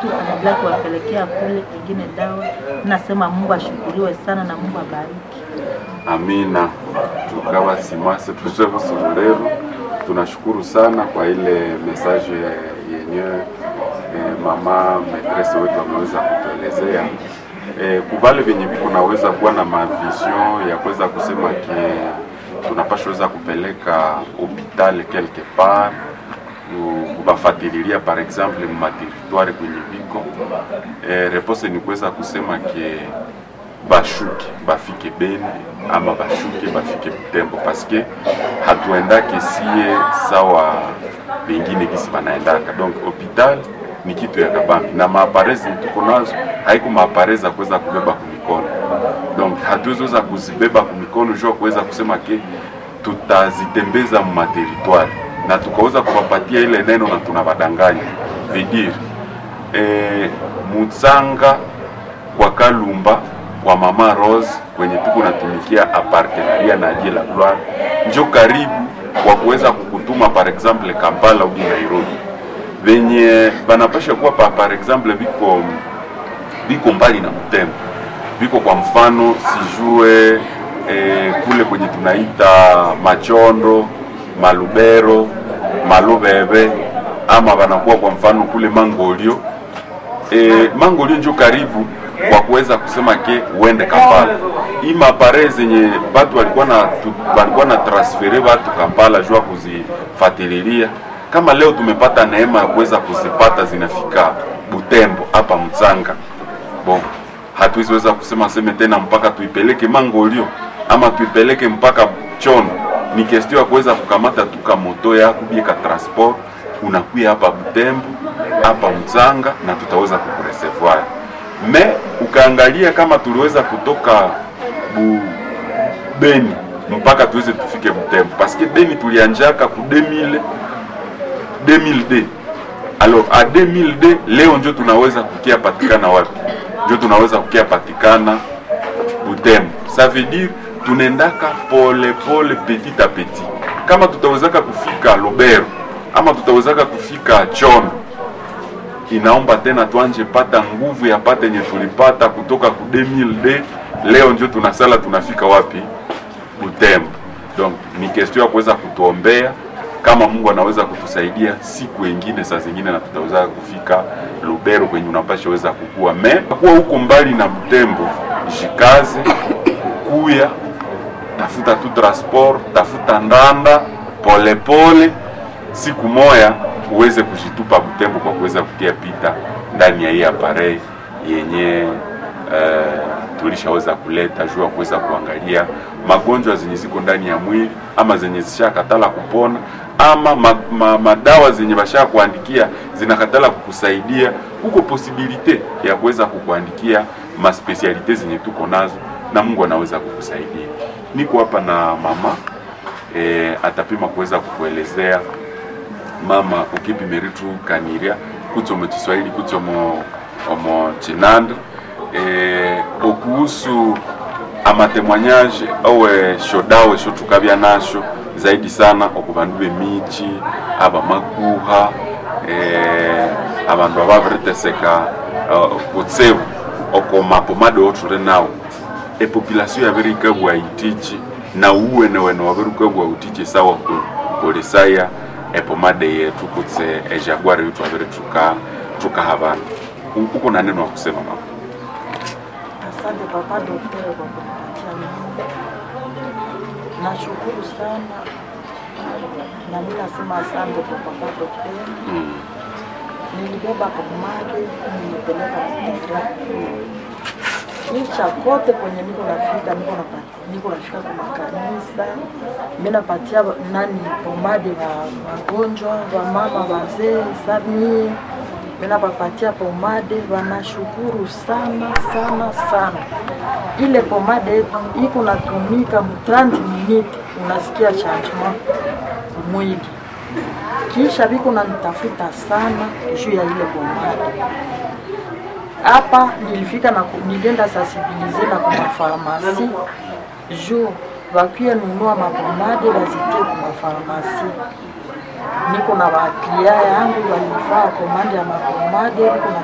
wetu anaendelea kuwapelekea kule ingine dawa. Nasema Mungu ashukuriwe sana na Mungu abariki. Amina. Tukawa simase tuje Busurulero, tunashukuru sana kwa ile message yenyewe eh, mama maîtresse wetu ameweza kutuelezea eh, kubale vyenye viko naweza kuwa na mavision ya kuweza kusema ke tunapasha weza kupeleka hopital quelque part ku- kubafatililia par exemple mumateritware kwenye viko eh, repose ni kuweza kusema ke bashuke bafike Beni ama bashuke bafike Butembo paske hatuendake sie sawa bengine gisi banaendaka. Donc hopital ni kitu ya kabambi na maaparezi tuko nazo haiko maaparezi za kuweza kubeba kumikono, donc hatuwezoweza kuzibeba kumikono jua kuweza kusema ke tutazitembeza mumateritware na tukaweza kuwapatia ile neno na tunabadanganya vidire e, Mutsanga kwa Kalumba kwa Mama Rose kwenye tuko natumikia apartenaria na Dieu la Gloire njo karibu kwa kuweza kukutuma par exemple Kampala au Nairobi, venye banapasha kuwa pa, par exemple viko viko mbali na Butembo, viko kwa mfano sijue eh, kule kwenye tunaita Machondo, Malubero, Malubebe ama wanakuwa kwa mfano kule Mangolio e, Mangolio njo karibu kwa kuweza kusema ke uende Kampala. Hii mapare zenye batu walikuwa na tu- walikuwa na transfere watu Kampala jua kuzifatililia, kama leo tumepata neema ya kuweza kuzipata zinafika Butembo hapa Mtsanga bon, hatuwezi weza kusema seme tena mpaka tuipeleke Mangolio ama tuipeleke mpaka Chono. Ni kestio ya kuweza kukamata tu ka moto yako bie ka transport unakuya hapa Butembo hapa Mtsanga na tutaweza kukureservoir. Me ukaangalia kama tuliweza kutoka bu Beni mpaka tuweze tufike Butembo paske Beni tulianjaka ku 2000 2002 alors a 2002 leo njo tunaweza kukia patikana wapi? Njo tunaweza kukia patikana Butembo. Ça veut dire tunaendaka pole pole petit a petit. Kama tutawezaka kufika Lubero ama tutawezaka kufika Chono, inaomba tena tuanje pata nguvu ya pata yenye tulipata kutoka ku 2002 leo njo tunasala tunafika wapi? Butembo. Donc ni question ya kuweza kutuombea kama Mungu anaweza kutusaidia siku ingine, saa zingine na tutaweza kufika Lubero kwenye unapasha weza kukua me kuwa huko mbali na Butembo, jikaze kuya, tafuta tu transport, tafuta ndanda polepole, siku moya uweze kujitupa Butembo kwa kuweza kutia pita ndani ya hii aparei yenye uh, tulishaweza kuleta juu ya kuweza kuangalia magonjwa zenye ziko ndani ya mwili ama zenye zishakatala kupona ama ma, ma, madawa zenye basha kuandikia zinakatala kukusaidia. Kuko posibilite ya kuweza kukuandikia maspesialite zenye tuko nazo na Mungu anaweza kukusaidia. Niko hapa na mama e, atapima kuweza kukuelezea mama ukipimeritu kaniria kutsomo Kiswahili kutsomo omo chinanda e, okuhusu amatemwanyaje owe shodawe shotukabya nasho zaidi sana okubandu bemichi abamakuha e, abandu ababiriteseka uh, kutsebu oko mapomade othure nawo epopulation yabirikabwa itichi na uwene wene wabirikabwa utichi sawa ku- kulisaya epomade yetu kutse ejaguari yetu abiri tuka tukaha bandu U- uko na neno wa kusema mama Asante papa daktari kwa kunipatia mimi. Nashukuru sana na mimi nasema asante kwa papa daktari. mm. Nilibeba pomade nilipeleka Mtera. Kisha kote kwenye niko nafika niko napata niko nafika kwa makanisa mimi napatia ba- nani pomade wa wagonjwa wa mama wazee sami mimi napapatia pomade wanashukuru sana sana sana ile pomade iko natumika mu 30 minutes unasikia changement mwili kisha biko nanitafuta sana juu ya ile pomade hapa nilifika na ku- nilienda sensibilize na kwa mafarmasi juu wakie nunua mapomade wazitie kwa mafarmasi. Niko na waklia yangu walifaa komande ya mapomade, niko na